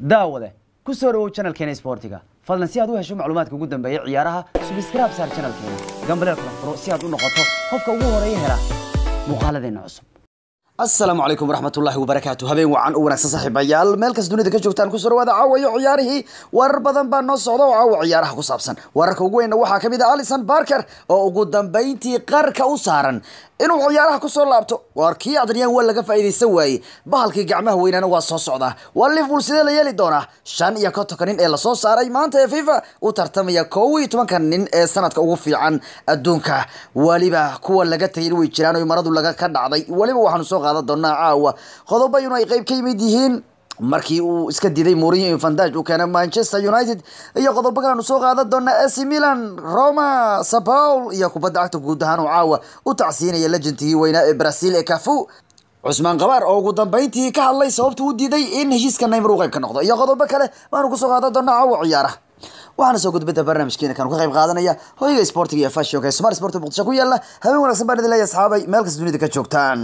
daawade ku soo dhawow channelkeena sportiga fadlan si aad u hesho macluumaadka ugu dambeeya ciyaaraha subscribe saar channelkeena gambaleel kala furo si aad u noqoto qofka ugu horeeya hela muuqaaladeena cusub asalaamu calaykum waraxmatullaahi wabarakaatu habeen wacan u wanaagsan saaxiibayaal meel kas dunida ka joogtaan kusoo dhawaada caawayo ciyaarihii warar badan baa noo socda oo caawa ciyaaraha ku saabsan wararka ugu weynna waxaa ka mid ah alison barker oo ugu dambeyntii qarka u saaran inuu ciyaaraha kusoo laabto waar kii adriyaan waa laga faa'iidaysan waayey bahalkii gacmaha weynaana waa soo socdaa waa liverpool sidee la yeeli doonaa shan iyo kontonka nin ee lasoo saaray maanta ee fifa u tartamaya kow iyo tobanka nin ee sanadka ugu fiican adduunka weliba kuwa laga tagay way jiraan oo maradu laga ka dhacday weliba waxaanu soo qaadan doonaa caawa qodobo inu ay qeyb ka yimid yihiin markii uu iska diiday Mourinho iyo Van Dijk uu keenay Manchester United iyo qodobo kale aanu soo qaadan doonaa AC Milan Roma Sao Paulo iyo kubadda cagta guud ahaan oo caawa u tacsiinaya legendkii weynaa ee Brazil ee Cafu cusmaan qabaar oo ugu dambeyntii ka hadlay sababta uu diiday in heshiiska Neymar uu qayb ka noqdo iyo qodobo kale waanu ku soo qaadan doonaa caawa ciyaaraha waxaana soo gudbada barnaamijkeena kan ka qayb qaadanaya hoyga sportiga iyo fashionka ee smart sport muqdisho ku yaala habeen wanaagsan baan idin leeyahay asxaabay meel kasta dunida ka joogtaan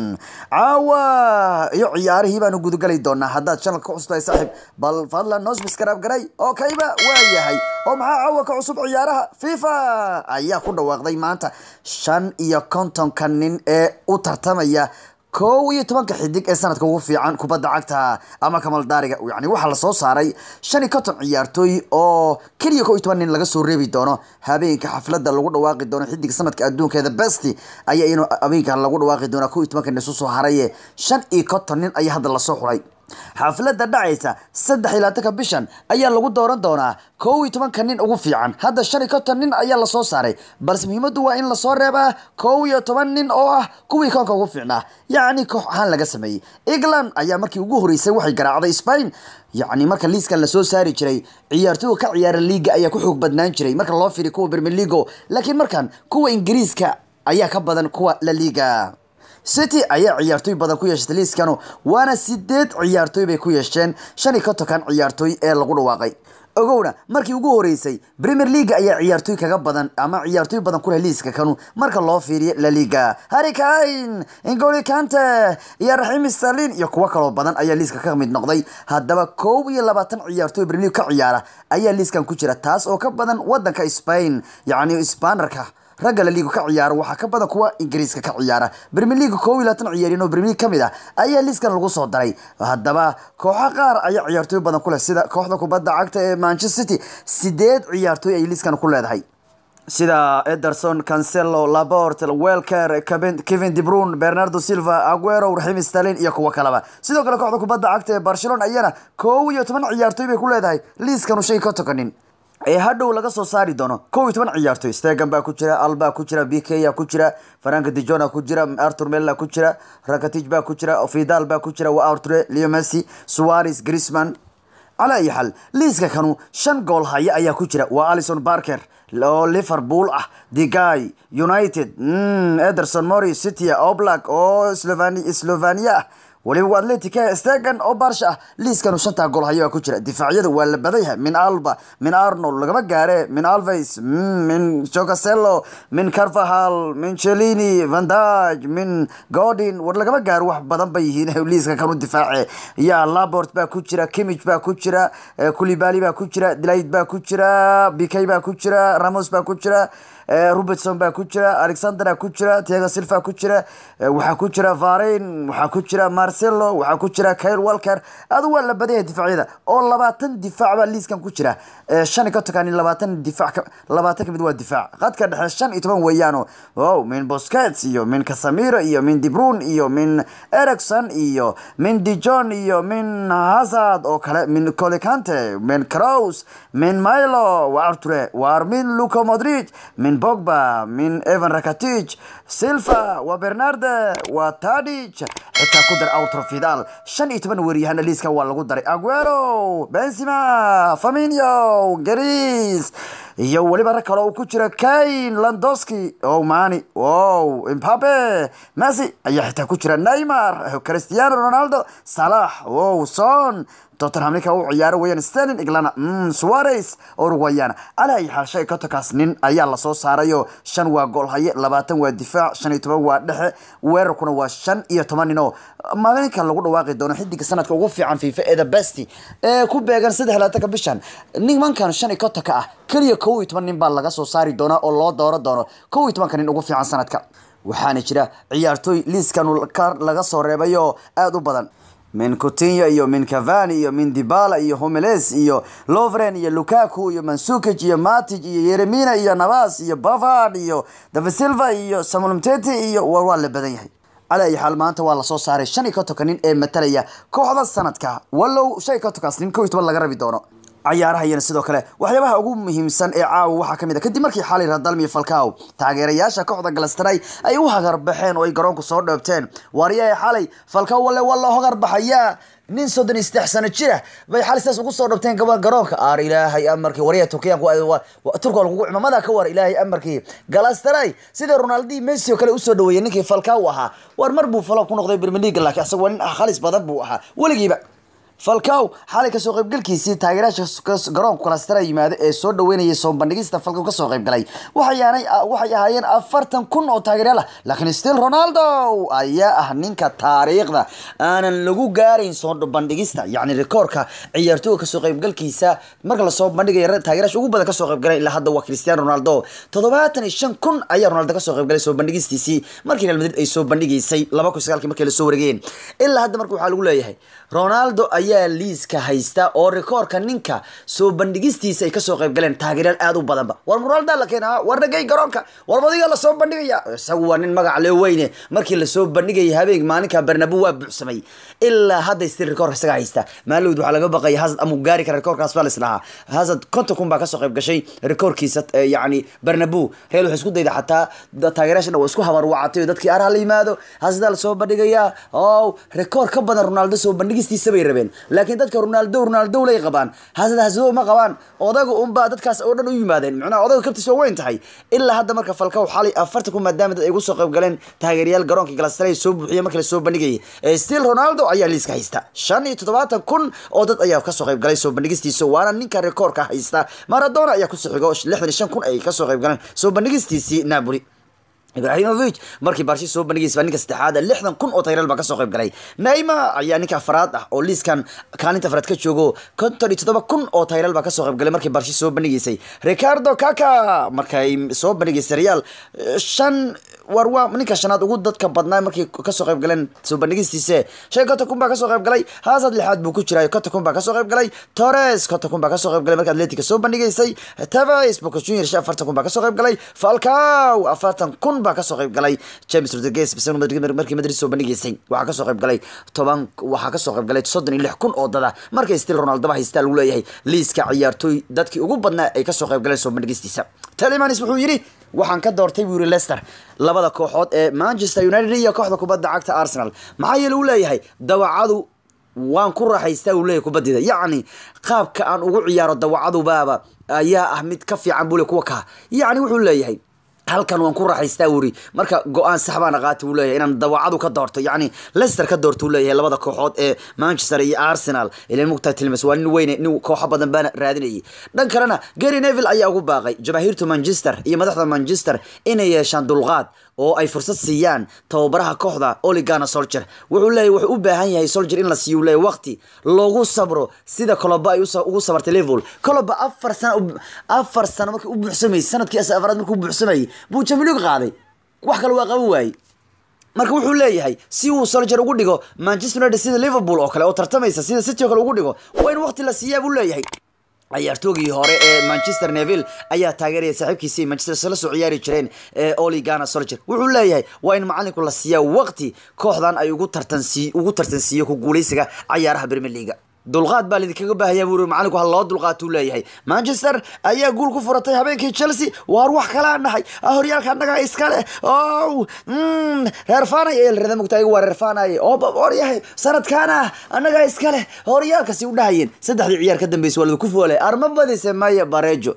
caawa iyo ciyaarihii baanu gudagali doonaa haddaad channelka ku cusubtahay saaxiib bal fadlan noo subscribe garay oo kayba waa yahay oo maxaa caawa ka cusub ciyaaraha fifa ayaa ku dhawaaqday maanta shan iyo kontonka nin ee u tartamaya kow iyo tobanka xidig ee sanadka ugu fiican kubadda cagta ama kamaldaariga yani waxaa lasoo saaray shan iyo konton ciyaartooy oo keliya kow iyo toban nin laga soo reebi doono habeenka xafladda lagu dhawaaqi doono xidig sanadka adduunkeeda besti ayaa inu habeenka lagu dhawaaqi doonaa kow iyo tobanka nin isu soo haraye shan iyo konton nin ayaa hadda lasoo xulay xafladda dhacaysa saddex iyo labaatanka bishan ayaa lagu dooran doonaa kow iyo tobanka nin ugu fiican hadda shan iyo konton nin ayaa lasoo saaray balse muhiimaddu waa in lasoo reebaa kow iyo toban nin oo ah kuwii koonka ugu fiicnaa yacni koox ahaan laga sameeyey england ayaa markii ugu horeysay waxay garaacday spain yacni marka liiskan lasoo saari jiray ciyaartooyga ka ciyaara liiga ayaa ku xoog badnaan jiray marka loo fiiriyo kuwa premier leago laakiin markan kuwa ingiriiska ayaa ka badan kuwa la liiga city ayaa ciyaartooy badan ku yeeshatay liiskanu waana sideed ciyaartooy bay ku yeesheen shan iyo kontonkan ciyaartooy ee lagu dhawaaqay ogowna markii ugu horeysay premier league ayaa ciyaartooy kaga badan ama ciyaartooy badan ku leh liiska kanu marka loo fiiriyo la liga harry kane ingoli kante iyo raxiim sterlin iyo kuwo kaloo badan ayaa liiska ka mid noqday haddaba kow iyo labaatan ciyaartooy premier league ka ciyaara ayaa liiskan ku jira taas oo ka badan wadanka spain yacni spanarka ragga la liiga ka ciyaara waxaa ka badan kuwa ingiriiska ka ciyaara premier league koob iyo labaatan ciyaaryan oo premier league kamid ah ayaa liiskan lagu soo daray haddaba kooxo qaar ayaa ciyaartooy badan ku leh sida kooxda kubadda cagta ee manchester city sideed ciyaartooy ay liiskan ku leedahay sida ederson cancelo labort welker kevin de brune bernardo silva aguero raxim stalin iyo kuwo kaleba sidoo kale kooxda kubadda cagta ee barcelona ayana koob iyo toban ciyaartooy bay ku leedahay liiskanu shay ka tokanin ee hadhow laga soo saari doono kow iyo toban ciyaartooy stegan baa ku jira alba ku jira bikeya ku jira frank dijona ku jira artur mella ku jira rakatij baa ku jira fidal baa ku jira waa arture leo messi suarez grisman calaa iyo xal liiska kanu shan gool haya ayaa ku jira waa alison barker oo liverpool ah digay united ederson mori city oblak oo slovania ah waliba atletica stegan oo baarsha ah liiskanu shantaa gool haya baa ku jira difaacyada waa la badayha min alba min arnold lagama gaare min alves min jocasello min carvahal min celini van dijk min godin war lagama gaaro wax badan bay yihiin liiska kanu difaace ya labort baa ku jira kimich baa ku jira kulibali baa ku jira delaid baa ku jira bikay baa ku jira ramos baa ku jira robertson baa ku jira alexandera ku jira tiago silva ku jira waxaa ku jira varin waxaa ku jira marcelo waxaa ku jira kyle walker adu waa la badaya difaacyada oo labaatan difaac baa liiskan ku jira shan iyo kontonkan labaatan difaac labaatan kamid waa difaac qadka dhexe shan iyo toban weeyaano wow min bosquets iyo min casamiro iyo min debrun iyo min ericson iyo min dijon iyo min hazard oo kale min colicante min crows min milo waa arture waar min luco modric min bogba min evan rakatij silva waa bernarde waa tadic xitaa ku dar outro fidal shan iyo toban weeriyahana liiskan waa lagu daray aguero benzima faminio garis iyo weliba rag kale uu ku jira kane landoski o mani wow impabe messi ayaa xitaa ku jira neymar cristiano ronaldo salax wow son tottenham ninka u ciyaaro weeyaan sterling iglana mm, suarez uruguayana ala ay xaal shan iyo kontonkaas nin ayaa lasoo saarayo shan waa gool haye labaatan waa difaac shan iyo toban waa dhexe weerarkuna waa shan iyo toban nin oo maalinka lagu dhawaaqi doono xidiga sanadka ugu fiican fifa ee the best ee ku beegan saddex iyo labaatanka bishan nimankan shan iyo kontonka ah keliya kow iyo toban nin baa laga soo saari doonaa oo loo dooro doono kow iyo tobanka nin ugu fiican sanadka waxaana jira ciyaartooy liiskan laga soo reebayo aada u badan min coutinho iyo min cavani iyo min dibala iyo homeles iyo lovren iyo lukaku iyo mansukic iyo matic iyo yeremina iyo navas iyo bavard iyo david silva iyo samuel mtete iyo war waa la badan yahay cala ay xaal maanta waa lasoo saaray shan iyo kontonka nin ee matalaya kooxda sanadka wallow shan iyo kontonkaas nin kow iyo toban laga rabi doono cayaaraha iyana sidoo kale waxyaabaha ugu muhiimsan ee caawa waxaa kamid a kadib markii xalay radalmi iyo falcao taageerayaasha kooxda galastray ay u hagarbaxeen oo ay garoonku soo dhoobteen waaryahay xalay falcao walle waa loo hagarbaxayaa nin soddon iyo saddex sano jira bay xalay sidaas ugu soo dhoobteen gaba garoonka aar ilaahay amarkii waryaha turkiyaanku turka lagugu cimamada ka war ilaahay amarkii galastray sida ronaldi messi oo kale usoo dhaweeyay ninkii falcao ahaa war mar buu falo ku noqday premier league laakiin asagoo nin khalis badan buu ahaa weligiiba falcao xalay kasoo qaybgalkiisii taageerayaasha garoonka kalastara yimaado ee soo dhaweynayay soo bandhigista falcao kasoo qaybgalay waxayaanay waxay ahaayeen afartan kun oo taageeryaal ah laakiin still ronaldo ayaa ah ninka taariikhda aanan lagu gaarayn soo bandhigista yacni rikoorka ciyaartooyga kasoo qaybgalkiisa marka lasoo bandhigaya taageerayaasha ugu badan kasoo qaybgalay ilaa hadda waa cristiano ronaldo toddobaatan iyo shan kun ayaa ronaldo kasoo qaybgalay soo bandhigistiisii markii real madrid ay soo bandhigaysay laba kun sagaalkii markay lasoo wareegeen ilaa hadda marka waxaa lagu leeyahay ronaldo ayaa liiska haysta oo rikoorka ninka soo bandhigistiisa ay kasoo qayb galeen taageeryaal aada u badanba war ronaldo la keena war nagay garoonka war madiga lasoo bandhigaya isagu waa nin magac lee weyne markii lasoo bandhigayay habeenk maalinka bernabu waa buuxsamay ilaa hadda stil rikoorka isaga haysta maalowd waxaa laga baqaya hazard amuu gaari kara rikoorkaas baa lislahaa hazard konton kun baa kasoo qayb gashay rikoorkiisa yacni bernabu real waxay isku dayda xataa taageerayaashan waa isku habar wacatay oo dadkii araha la yimaado hazardaa lasoo bandhigayaa ow rikoor ka badan ronaldo soo bandhigistiisa bay rabeen laakiin dadka ronaldo ronaldo lay qabaan hasada hasado ma qabaan odaga unbaa dadkaas oo dhan u yimaadeen macnaha odaga kabtiis waa weyn tahay ilaa hadda marka falcao xalay afartan kun maadaama dad ay ugu soo qayb galeen taageerayaal garoonka galastray soo buuxiya markii lasoo bandhigayay still ronaldo ayaa liiska haysta shan iyo toddobaatan kun oo dad ayaa kasoo qayb galay soo bandhigistiisa waana ninka rikoorka haysta maradona ayaa kusoo xigo lixdan iyo shan kun ay kasoo qayb galeen soo bandhigistiisii napoli ibrahimovic markii barshi soo bandhigaysa ninka saddexaad lixdan kun oo taageerayaal baa kasoo qayb galay neymar ayaa ninka afraad ah oo liiskan kaalinta afraad ka joogo konton iyo toddoba kun oo taageerayaal baa kasoo qayb galay markii barshi soo bandhigaysay ricardo kaka markay soo bandhigaysay real shan war waa ninka shanaad ugu dadka badnaa markii kasoo qayb galeen soo bandhigistiise shan konton kun baa kasoo qayb galay hazard lixaad buu ku jiray konton kun baa kasoo qayb galay torres konton kun baa kasoo qayb galay markii atletica soo bandhigaysay tevez boca junior shan afartan kun baa kasoo qayb galay falcao afartan kun baa kasoo qayb galay james rodriguez markii madrid soo bandhigaysay waxaa kasoo qayb galay toban waxaa kasoo qayb galay soddon iyo lix kun oo dada markay still ronaldoba haystaa lagu leeyahay liiska ciyaartooy dadkii ugu badnaa ay kasoo qayb galeen soo bandhigistiisa talimanis wuxuu yidhi waxaan ka doortay buu yiri lester labada kooxood ee manchester united iyo kooxda kubadda cagta arsenal maxaa yeele uu leeyahay dawacadu waan ku raaxaystaa uu leeyahay kubaddida yacni qaabka aan ugu ciyaaro dawacadubaaba ayaa ah mid ka fiican buu le kuwa kaa yacni wuxuu leeyahay halkan waan ku raaxaystaa wuri marka go-aan sax baana qaati uu leeyahay inaan dawacadu ka doorto yacni lester ka doorto uu leeyahay labada kooxood ee manchester iyo arsenal ilan mugtaa tilmas waa nin weyne nin kooxo badan baana raadinayay dhan kalena gary neville ayaa ugu baaqay jamaahiirta manchester iyo madaxda manchester inay yeeshaan dulqaad oo ay fursad siiyaan tababaraha kooxda oligana solger wuxuu leeyahy wuxuu u baahan yahay solger in la siiyo leeyahy waqti loogu sabro sida coloba ay ugu sabartay liverpool coloba afar sano afar sano markii u buuxsamayay sanadkii afraad markii u buuxsamayay buu jamilig qaaday wax kale waa qaban waayey marka wuxuu leeyahay si uu solger ugu dhigo manchester united sida liverpool oo kale oo tartamaysa sida city oo kale ugu dhigo waa in waqti la siiyaa buu leeyahay ciyaartoogii hore ee manchester neville ayaa taageeraya saaxiibkiisii manchester la soo ciyaari jireen ee oli gana solger wuxuu leeyahay waa in macalinku la siiyaa waqti kooxdan ay ugu tartansi ugu tartansiiyo ku guuleysiga cayaaraha premier leaga dulqaad baa lidinkaga baahaya buu macalinku ha loo dulqaatuu leeyahay manchester ayaa guul ku furatay habeenkii chelsea waar wax kalaa nahay horyaalka annaga iska leh o reer fanay ee la rada mugta ayagu waa reer fanay oo waryahay sanadkaana annaga iska leh horyaalkasi u dhahayeen saddexdii ciyaar ka dambeysay waa lada ku foolay arma badise maya barejo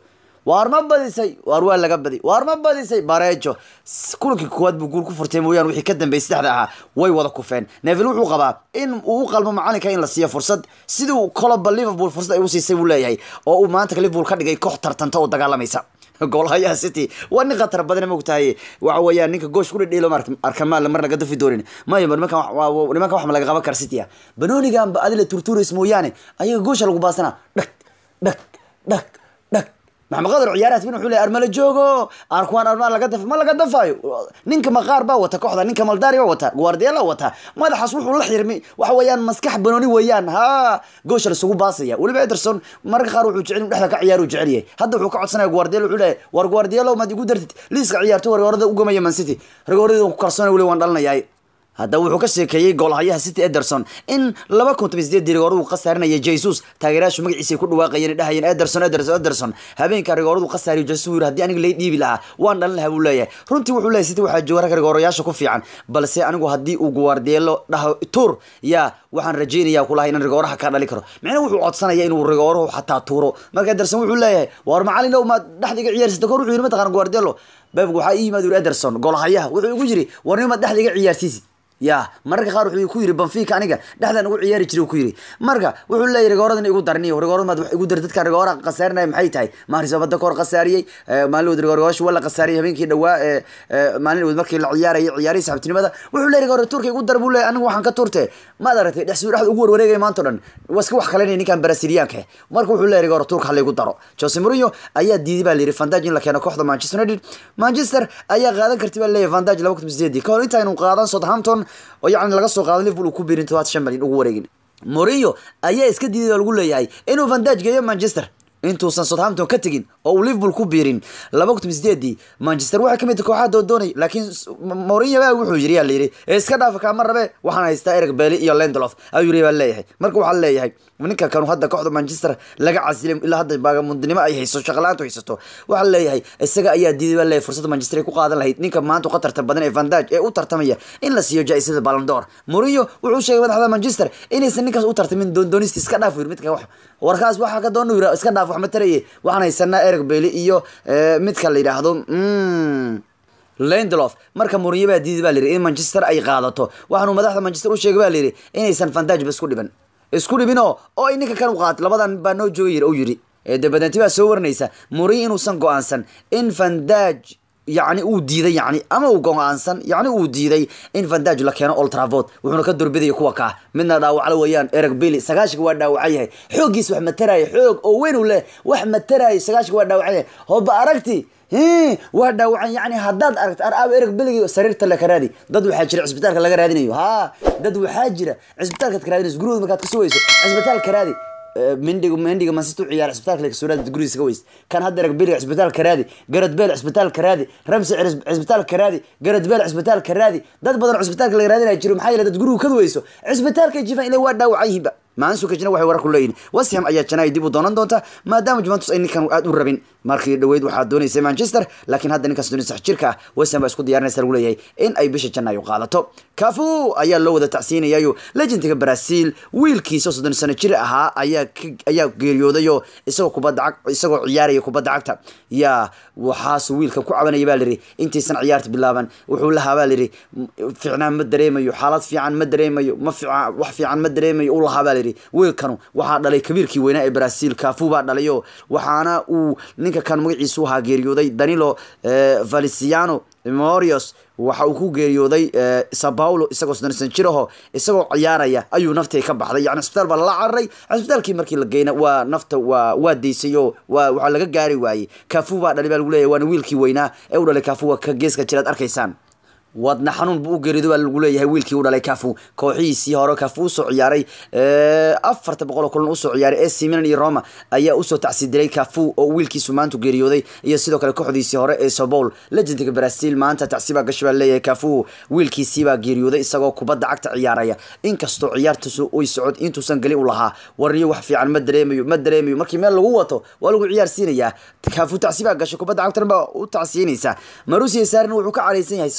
waar ma badisay waar waa laga badi waar ma badisay bareejo S- kulankii koowaad buu guul ku furtay mooyaane wixii ka dambeeyay saddexda ahaa way wada kufeen neville wuxuu qabaa in uu u qalmo macalinka in la siiyo fursad sidii uu koloba liverpool fursad ay u siisay buu leeyahay oo uu maanta liverpool ka dhigay koox tartanta oo dagaalamaysa goolhayaha city waa nin khatar badan mogtahay waxa weeyaan ninka goosh ku dhidhiilo arkamaal marna gadafi doonin maya nimankan wax- waa- waa- nimankan wax ma laga qaban kara city ah banoonigan ba adila turtuurays mooyaane ayaga goosha lagu baasana dhag dhag dhag dhag maxamed qadar ciyaarahaas bin wuxuu leeyahay armala joogo arkuwaan armaa laga daf ma laga dafayo ninka maqaar baa wata kooxda ninka maldari baa wata guardiola wata madaxaas wuxuu la xirmi waxa weeyaan maskax banooni weeyaan ha goosha lasugu baasaya weliba ederson mararka qaar wuxuu jecel inuu dhexda ka ciyaaru jecel yahay hadda wuxuu ka codsanaya guardiola wuxuu leeyahay war guardiola maad igu dartid liiska ciyaarto rigoorada u gamaya man city rigoorada ku kalsoonay weli waan dhalinayaay haddaba wuxuu ka sheekeeyey goolhayaha city ederson in laba kun toban sideed rigooradu khasaarinaya jesus taageerayaashu magaciisay ku dhawaaqayeen dhahayeen ederson ederson ederson habeenka rigooradu khasaariyo jesus yiri haddii aniga lay dhiibi lahaa waan dhalin lahaa buu leeyahay runtii wuxuu leeyahay city waxaa jooga rag rigoorayaasha ku fiican balse anigu haddii uu guardielo dhaho tuur yaa waxaan rajeynaya kulahay inaan rigooraha ka dhali karo micna wuxuu codsanaya inuu rigooruhu xataa tuuro marka ederson wuxuu leeyahay war macalin ow maad dhexda iga ciyaarsata kor wuxuu yiri mataqaan guardielo bebg waxaa ii yimaad yiri ederson goolhayaha wuxuu igu yiri war nimaad dhexda iga ciyaarsiisid ya mararka qaar wuxuu ku yiri banfica aniga dhexdaan ugu ciyaari jiray ku yiri marka wuxuu leeyahay rigooradan igu darniyo rigoorad maad wax igu dar dadkan rigoora khasaarinaya maxay tahay maharis badda ka hor khasaariyey maalin wad rigooryaashu waa la khasaariyey habeenkii dhawaa ee ee, maalin wad markii la ciyaarayay ciyaarihii saxibtinimada wuxuu leeyahay rigoora turka igu dar buu leeyahay anigu waxaan ka turte maad aragtay dhex dhexda ugu warwareegaya maanta o dhan waa iska wax kalenaya ninkan brasiliyaanka eh. marka wuxuu leeyahay rigoora turka ha laygu daro jose mourinho ayaa diiday baa layidhi vandaj in la keeno kooxda manchester united manchester ayaa qaadan karti baa leeyahay vandaj laba kun sideedii kahor intaaynu qaadan southampton oo yacni laga soo qaado liverpool uu ku biirin todobaad shan malyan ugu wareegin mourinho ayaa iska diiday baa lagu leeyahay inuu vandaj geeyo manchester intuusan southampton ka tegin oo uu liverpool ku biirin laba kun sideedii manchester waxay kamid tahay kooxaha doondoonay laakiin s- M- mourinho baa wuxuu yiri yaa layidhi "Ee, iska dhaafa kaama rabe waxaan haystaa eric bailey iyo lendelof ayuu yiri baa leeyahay marka waxaa leeyahay ninka kanu hadda kooxda manchester laga casilay ilaa hadda baagamundnimo ay hayso shaqalaantu haysato waxaa leeyahay isaga ayaa diiday baa leeyahay fursadda manchester ay ku qaadan lahayd ninka maanta u khatarta badan ee vandaj ee u tartamaya in la siiyo jaa-isada ballandor mourinho wuxuu sheegay madaxda manchester inaysan ninkaas u tartamin doondoonista iska dhaaf yiri midka wax warkaas waxaa ka doonu yiri iska dhaaf wax ma taraye waxaan haysanaa eric bailey iyo eh, midka la yidhaahdo mm, lendelof marka mourinho baa diiday baa layidhi in manchester ay qaadato waxaanu madaxda manchester u sheegay baa layidhi inaysan vandaj ba isku dhiban isku dhibinoo oo ay ninka kan u qaato labadan baa noo jooga yiri u yiri ee dabadanti baa soo waranaysa mourinho inuusan go-aansan in vandaj yacni uu diiday yacni ama uu go-aansan yacni uu diiday in vandaj la keeno old trafford wuxuuna ka doorbidaya kuwa kaa midna dhaawaclo weeyaan eric billy sagaashiga waa dhaawacan yahay xooggiis wax mataraya xoog oo weyn u leh wax mataraya sagaashiga waa dhaawacan yahay hoba aragti Hii, waa dhaawacan yani haddaad aragto ar aaw ereg beligi sariirta laka raadi dad waxaa jira cisbitaalka laga raadinayo ha dad waxaa jira cisbitaalkaad ka raadinayso gurigooda markaad ka sugayso cisbitaalka raadi Eh, mendiga mendiga man city u ciyaar cisbitaalka laga soo raadi gurigiisa ka weys kan hadda ereg beliga cisbitaalka raadi garad beel cisbitaalka raadi ramsi Cis- cisbitaalka raadi garad beel cisbitaalka raadi dad badan oo cisbitaalka laga raadinaya jiro maxaa yeelay dad gurigu ka weyso cisbitaalka jifan ilaa waa dhaawacan yihiinba maansuka jina waxay warar ku leeyihin west ham ayaa janaayo dib u doonan doonta maadaama juventus ay ninkan aad u rabin markii dhaweyd waxaa doonaysay manchester laakiin hadda ninkaas doonay sax jirka ah west ham baa isku diyaarinaysa lagu leeyahay in ay bisha janaayo qaadato kafu ayaa loo wada tacsiinayayo legendiga brazil wiilkiisa oo soddon sano jir ahaa ayaa ka- ayaa geeriyoodayo isagoo kubadda cag isagoo ciyaaraya kubadda cagta yaa waxaasu wiilka ku cabanaya baa lihi intaysan ciyaarta bilaaban wuxuu lahaa baa lihi fiicnaan ma dareemayo xaalad fiican ma dareemayo ma fiican wax fiican ma dareemayo u lahaa baa lihi wiilkanu waxaa dhalay kabiirkii weynaa ee brazil kafu baa dhalayo waxaana uu ninka kan magaciisu ahaa geeriyooday danilo eh, valiciano morios waxa uu ku geeriyooday eh, sao paulo isagoo soddon jiraho isagoo ciyaaraya ayuu naftii ka baxday yani cisbitaal baa lala cararay cisbitaalkii markii la geyna waa nafta waa waa daysay oo waa waxaa laga gaari waayey kafu baa dhalay baa lagu leeyahay waana wiilkii weynaa ee u dhalay kafu waa ka geeska jiraad arkaysaan wadna xanuun buu u geerido baa lagu leeyahay wiilkii u dhalay kafu kooxihiisii hore kafu usoo ciyaaray eh, afarta boqol oo kulan usoo ciyaaray AC Milan iyo Roma ayaa usoo tacsidiray kafu oo wiilkiisu maanta geeriyooday iyo sidoo kale kooxdiisii hore ee Sao Paulo legendiga Brazil maanta tacsiba gashay baa leeyahay kafu wiilkiisii baa geeriyooday isagoo kubadda cagta ciyaaraya inkastoo ciyaartiisu uy socod intuusan gali u lahaa wariyo wax fiican ma dareemayo ma dareemayo markii meel lagu wato waa lagu ciyaarsiinayaa kafu tacsiba gashay kubadda cagtana baa u tacsiinaysa Marusi Sarri wuxuu ka careysan yahay sababta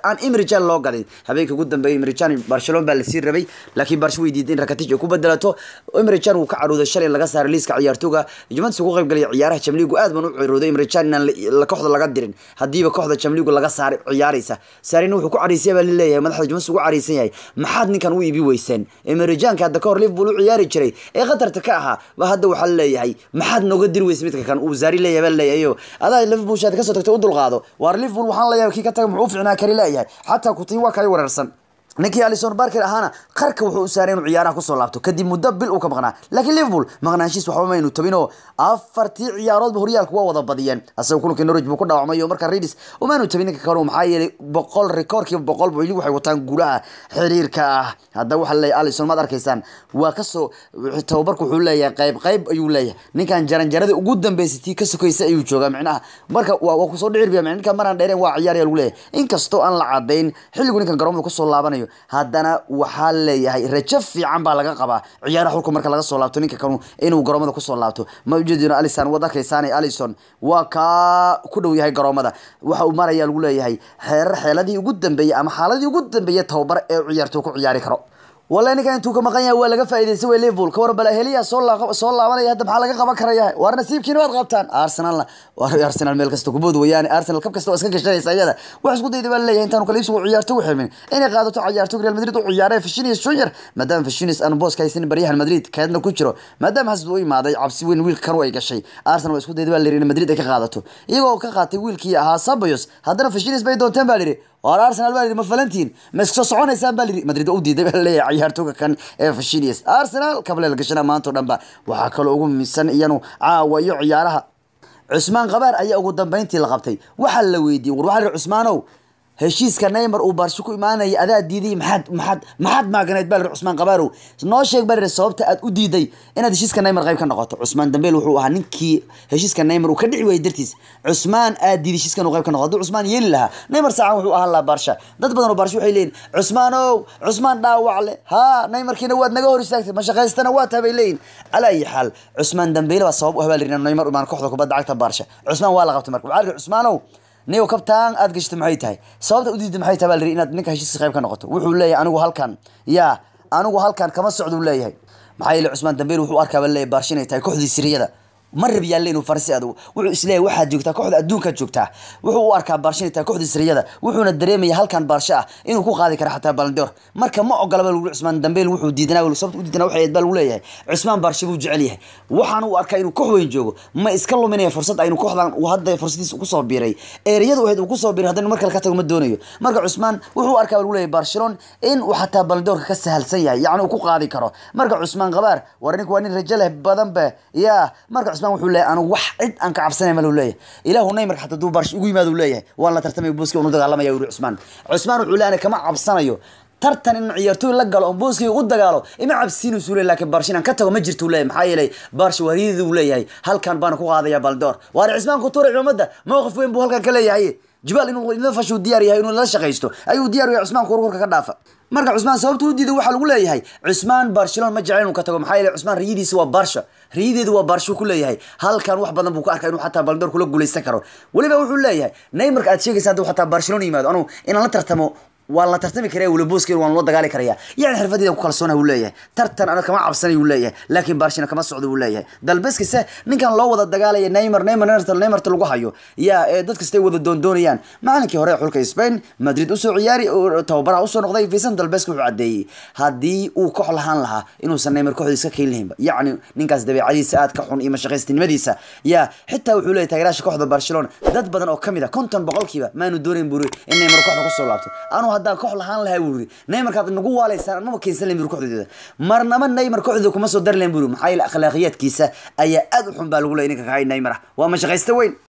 aan imrijan loo gadin habeenkii ugu dambeeyay imrijan barcelona baa lasii rabay laakiin barsha way diiday in rakatic ay ku bedelato imrijan uu ka carooday shalay laga saaray liiska ciyaartooga juventus ugu qayb galay ciyaaraha jamligu aad baan u cirooday imrijan inaan la kooxda laga dirin hadiiba kooxda jamligu laga saaray ciyaaraysa saarina wuxuu ku cariisay baa laleeyahay madaxda juventus ugu cariisan yahay maxaad ninkan u iibi weyseen imrijanka hadda kahor liverpool u ciyaari jiray ee qatarta ka ahaa ba hadda waxaa laleeyahay maxaad nooga diri weysa midka kan uu zaari leeyahay baa laleeyahay adaa liverpool shaad kasoo tagtay u dulqaado waar liverpool waxaan leeyahay kii ka taga muxuu u ficnaa kari leeyahay xataa kutiin waa kala wareersan ninkii alison barker ahaana qarka wuxuu u saaray inuu ciyaaraha kusoo laabto kadib muddo bil uu ka maqnaa laakiin liverpool maqnaanshiis waxba maynu tabinoo afartii ciyaaroodba horyaalku waa wada badiyeen asagoo kulankii norwich buu ku dhaawacmay oo markaa ridis umaanu tabin ninka kale maxaa yeelay boqol rikoorkiiba boqol weli waxay wataan guulaha xiriirka ah hadda waxaa leeyahay alison maad arkaysaan waa kasoo tababarku wuxuu leeyahay qayb qayb ayuu leeyahay ninkan jaranjarada ugu dambeysay tii ka sokaysa ayuu joogaa micnaha marka waa kusoo dhicirbiya ninka maraan dheereen waa ciyaaraya lagu leeyahay inkastoo aan la cadayn xilligu ninkan garoomada kusoo laabanayo haddana waxaa leeyahay rajo fiican baa laga qabaa ciyaaraha xulka marka laga soo laabto ninka kanu inuu garoomada kusoo laabto ma ujeedino alison waad arkaysaan alison waa kaa ku dhow yahay garoomada waxa uu maraya lagu leeyahay xeerar xeeladii ugu dambeeyey ama xaaladii ugu dambeeyey tababar ee ciyaartoo ku ciyaari karo والله ninkan intuu ka maqan yahay waa laga faa'iideystay way Liverpool ka war bala heliya soo la soo laabanaya hadda maxaa laga qaban karaya war nasiibkiina waad qabtaan Arsenal war Arsenal meel kasta ku bood wayaan Arsenal kab kasta oo iska gashanaysa ayada wax isku dayday baa leeyahay intaan kala iibsigu ciyaarto u xirmin inay qaadato ciyaarto Real Madrid u ciyaaray Vinicius Junior maadaama Vinicius aan boos ka haysan bariyahan Madrid kaadna ku jiro maadaama hasad uu imaaday cabsi weyn wiil kan way gashay Arsenal waa isku dayday baa leeyahay Madrid ay ka qaadato iyagoo ka qaatay wiilkii ahaa Ceballos haddana Vinicius bay doonteen baa leeyahay war Arsenal baa leeyahay ma falantiin ma iska soo soconaysaan baa leeyahay Madrid u diiday baa leeyahay ciyaartooga kan ee Vinicius Arsenal kabla la gashana maanta dhanba waxa kale ugu miisan iyanu caawa iyo ciyaaraha Cusmaan Qabaar ayaa ugu dambeyntii la qabtay waxa la weydiiyay war waxa Cusmaanow heshiiska Neymar uu Barca ku imaanay adaa diiday maxad maxad maxad maaganayd bal Cusmaan Qabaarow noo sheeg bal sababta aad u diiday inaad heshiiska Neymar qayb ka noqoto Cusmaan Dambeel wuxuu ahaa ninkii heshiiska Neymar uu ka dhici waayay dartiis Cusmaan aad diiday heshiiska inuu qayb ka noqdo Cusmaan yeeli lahaa Neymar saacan wuxuu ahaa la Barca dad badan oo Barca waxay leeyihiin Cusmaanow Cusmaan dhaawac leh ha Neymarkiina waad naga hor istaagtay ma shaqaystana waa tabay leeyihiin ala ay xal Cusmaan Dambeel waa sabab u habaalirina Neymar imaan kooxda kubadda cagta Barca Cusmaan waa la qabtay marka waxaa Cusmaanow niyo kabtaan aad gashto maxay tahay sababta u diiday maxay tahay baa la inaad ninka heshiiska qayb ka noqoto wuxuu leeyahay anigu halkan yaa anigu halkan kama socdo leeyahay maxaa yeelay Cusmaan Dambeel wuxuu arkaa baa leeyahay Barca inay tahay kooxdii Siriyada ma rab yaalle inuu farsi adu wuxuu isleeyahay waxaad joogtaa kooxda adduunka joogtaa wuxuu u arkaa Barca inay tahay kooxdii Siriyada wuxuuna dareemayaa halkan Barca ah inuu ku qaadi karo xataa Ballon d'Or marka ma ogola baa lagu Cusmaan Dambeel wuxuu diidanaa wuu sababta u diidanaa waxay baa lagu leeyahay Cusmaan Barca buu jecel yahay waxaan uu arkaa inuu koox weyn joogo ma iska luminaya fursad aynu kooxdan uu hadda fursadiisa ku soo biiray eeriyadu waxay uu ku soo biiray haddana markale ka tago ma doonayo marka Cusmaan wuxuu arkaa lagu leeyahay Barcelona in uu xataa Ballon d'Or ka sahalsan yahay yacni uu ku qaadi karo marka Cusmaan Qabaar war ninku waa nin rajo leh badan ba yaa marka Cusmaan wuxuu leeyahay anigu wax cid aan ka cabsanay ma leeyahay ilaahu Neymar xataa duu Barca ugu yimaado leeyahay waan la tartamay booski uu dagaalamaya uu Cusmaan Cusmaan wuxuu leeyahay kama cabsanayo tartan in ciyaartooy la galo oo booskiga u dagaalo ima cabsiinu suulay laakiin Barca inaan ka tago ma jirto leeyahay maxaa yeelay Barca wariidii uu leeyahay halkan baan ku qaadaya Baldor waar Cusmaan ku tuuray umada mowqif weyn buu halkan ka leeyahay jibaal inuu inuu fashu diyaar yahay inuu la shaqeysto ayuu diyaar yahay Cusmaan kurkurka ka dhaafa marka Cusmaan sababtu u diiday waxa lagu leeyahay Cusmaan Barcelona ma jecel inuu ka tago maxaa yeelay Cusmaan riidiisa waa Barca riideedu waa Barca ku leeyahay halkan wax badan buu ka arkay inuu xataa Ballon d'Or kula guuleysan karo waliba wuxuu leeyahay Neymar aad sheegaysaa haduu xataa Barcelona yimaado anu inaan la tartamo waa la tartami karaa wala booskeen waan loo dagaali karayaa yani xirfadeeda ku kalsoona uu leeyahay tartan ana kama cabsanay uu leeyahay laakiin Barcelona kama socdo uu leeyahay dalbeskiisa ninkan loo wada dagaalaya Neymar Neymar Neymar Neymar lagu hayo yaa ee dadka stay wada doondoonayaan maalinkii hore xulka Spain Madrid u soo ciyaari oo tababaraha u soo noqday Vicente Dalbeski wuxuu cadeeyay hadii uu koox lahaan lahaa inuusan Neymar kooxdiisa ka keenin yacni ninkaas dabeecadiisa aad ka xun iyo mashaqaystinimadiisa yaa xitaa wuxuu leeyahay taageeraasha kooxda Barcelona dad badan oo kamid ah konton boqolkiiba maanu doonayn buri in Neymar kooxda ku soo laabto anu haddaan koox lahaan lahaa buu yiri Neymar kaad nagu waaleysaan anuma keensan leyn kooxdeeda marnaba Neymar kooxdeeda kuma soo dar leyn buu maxay akhlaaqiyadkiisa ayaa aad u xun baa lagu leeyahay ninka ka hay Neymar waa mashaqaysta weyn